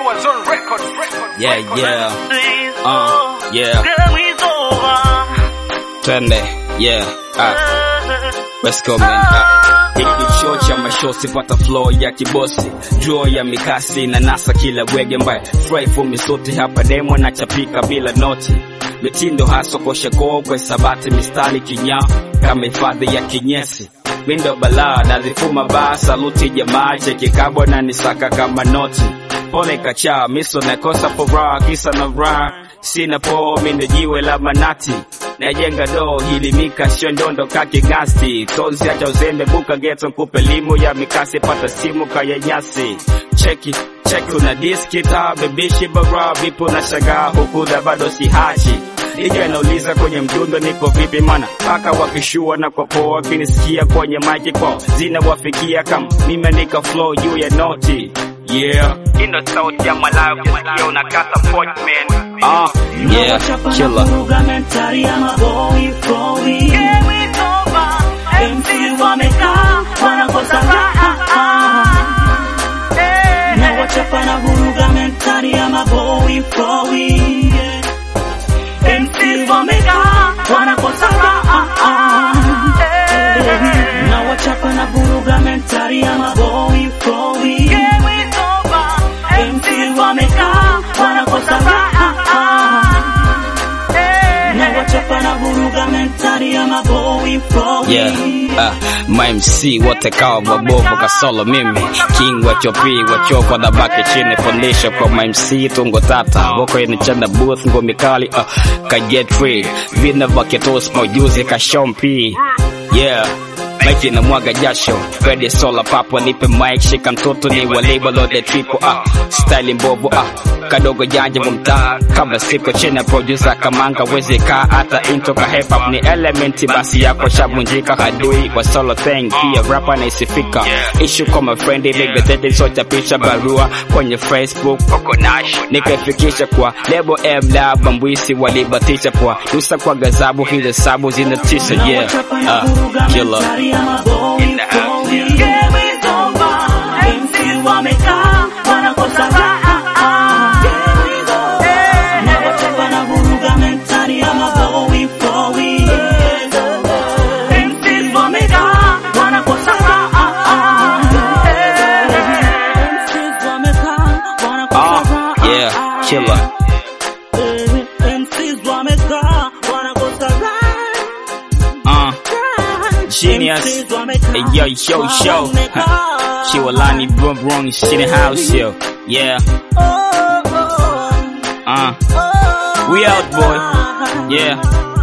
Yeah, yeah. Uh, yeah. Twende. Yeah. Uh. Let's go man. Uh. Hiki show cha mashosi pata flow ya kibosi Juo ya mikasi na nasa kila wege mbaya Fry for misote hapa demo na chapika bila noti Mitindo haso koshe koo kwa sabati mistari kinya Kama hifadhi ya kinyesi Mindo balaa nazifuma baa saluti jamaa cheki kabwa na nisaka kama noti pole kacha miso nakosa furaha kisa na raha sina po mindo jiwe la manati najenga doo hili mika sio ndondo kaki gasti tozi acha uzembe buka geto kupe limu ya mikasi pata simu kaya nyasi cheki cheki una diski taa bebishi bara vipo na shagaa huku da bado si hachi Ija inauliza kwenye mdundo niko vipi mana paka wakishua na kwa poa kinisikia kwenye maji kwao zinawafikia kama nimeandika flow juu ya noti Yeah, ino sauti ya malayo kusikia unakata point man. Ah, yeah, killer. Mentari ya maboi boy. MC wamekaa wanakosa raha. Na wachapa na vuruga mentari ya maboi boy. MC wamekaa wanakosa raha. Na wachapa na vuruga mentari ya maboi boy. MC wamekaa wanakosa raha. Na wachapa na vuruga mentari ya maboi boy. Yeah, uh, ma MC wote kawa wabovu kasolo mimi king wa chopi wachokwa na baki chini fundisho kwa ma MC tungo tata woko inachanda booth ngome kali uh, ka get free vina vaketos maujuzi ka shompi yeah Mike na mwaga jasho Ready sola papo nipe mic shika mtoto ni wa label load triple ah style mbovu ah kadogo janja wa mtaa kabla siko chini ya producer kamanga wezi kaa hata intro ka hip hop ni element basi yako shavunjika hadui wa solo thing pia rapper naisifika issue kwa my friend ile gazeti socha picha barua kwenye Facebook kokonash nikaifikisha kwa lebo M lab bambwisi walibatisha kwa nusa kwa gazabu hizo sabu zinatisha yeah uh, killer In the house, MC wamekaa wanakosa raha. Na wachapa na vuruga mentari ya maboi boy. MC wamekaa wanakosa raha. MC wamekaa wanakosa uh, raha. yeah killer MCs wamekaa wanakosa raha. uh Genius. Hey, yo, yo, show. Chiwalani, brum, brum, shit in the house, yo. Yeah, uh, we out, boy. Yeah.